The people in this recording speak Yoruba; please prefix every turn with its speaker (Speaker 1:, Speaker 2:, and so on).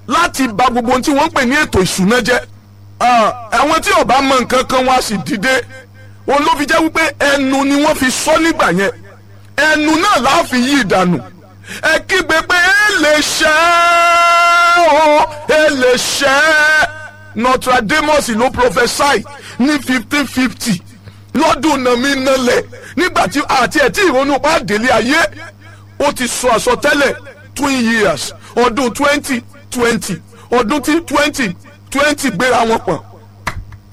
Speaker 1: láti bà gbogbo ohun tí wọ́n ń pè ní ètò ìṣúná jẹ́ àwọn tí ò bá mọ nǹkan kan wá sì dìde òun ló fi jẹ́ wípé ẹnu ni wọ́n fi sọ nígbà yẹn ẹnu náà la fi yí ìdànù ẹ kígbe pé ẹ lè ṣẹ́ ọ́ ẹ lè ṣẹ́ Nostradamus ló prophesy ní fifteen fifty lọ́dún nàmí nalẹ̀ nígbà tí àti ẹ̀ tí ìrònú pa délé ayé ó ti sọ àsọtẹ́lẹ̀ twin years ọdún twenty twenty ọdún tí twenty twenty gbéra wọn pọ̀n